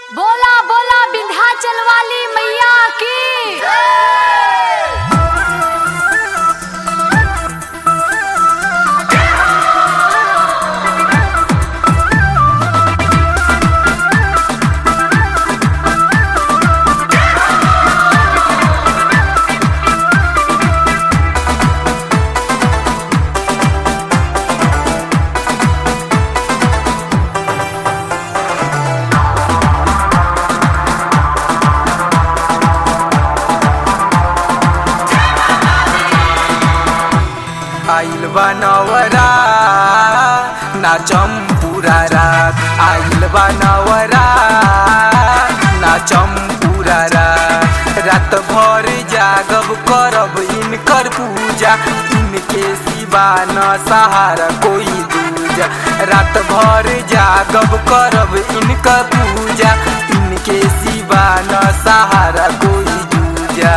बोला बोला विंध्याचल वाली मैया की आइल बा नवरा नाचम पूरा रात आइल बा नवरा नाचम पूरा रात रात भर जागब करब इनकर पूजा इनके सिवा न सहारा कोई दूजा रात भर जागब करब इनकर पूजा इनके सिवा न सहारा कोई दूजा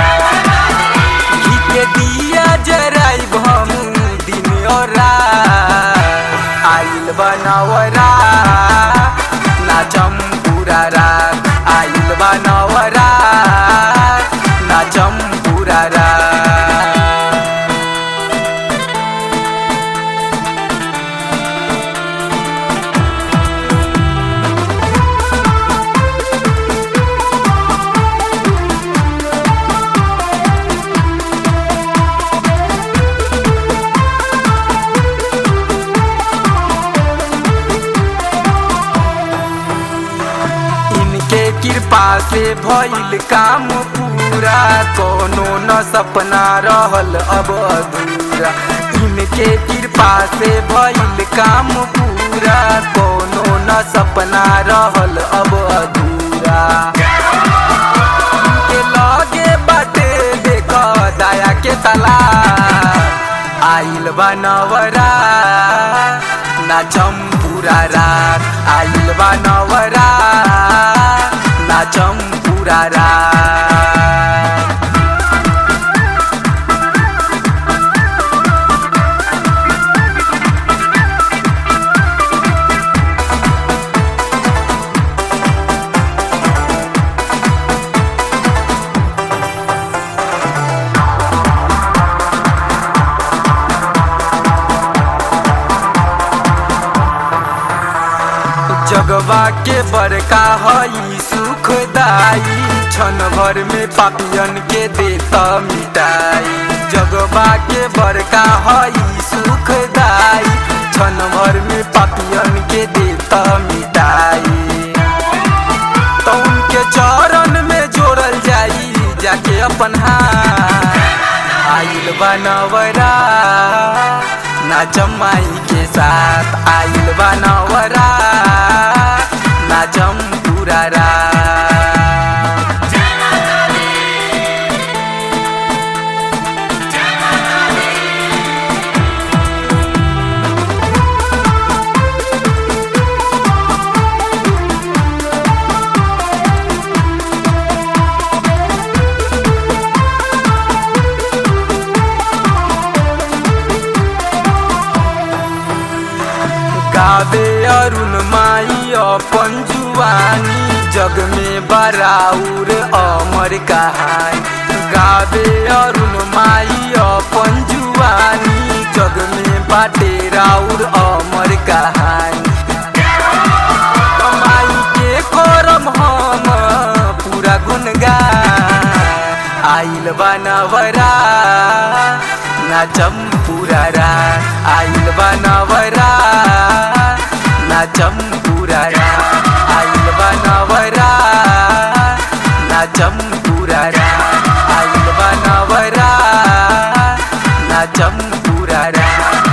घी के दिया जराइब हम दिन और रात आइल बनवरा नाचम पूरा रात आइल बनवरा नाचम पूरा रात इनके कृपा से भइल काम पूरा कोनो न सपना रहल अब अधूरा इनके कृपा से भइल काम पूरा कोनो न सपना रहल अब अधूरा इनके लगे बाटे देख दया के तला आइल बनवरा नाचम पूरा रात आइल बनवरा नाचम पूरा रात जगवा के बड़का हई सुखदाई क्षण भर में पापियन के देता मिटाई जगवा के बड़का हई सुखदाई क्षण भर में पापियन के देता मिटाई तो उनके चरण में जोड़ल जाई जाके अपन हाथ आइल बनवरा नाचम माई के साथ आइल बनवरा नाचम पूरा रात गावे अरुण माई अपन जुवानी जग में बराउर अमर कहानी गावे अरुण माई अपन जुवानी जग में बाटे राउर अमर कहानी माई के करम हम पूरा गुनगान आइल बनवरा नाचम पूरा रात आइल बनवरा नाचम पूरा रात आइल बनवरा नाचम पूरा रात आइल बनवरा नाचम पूरा रात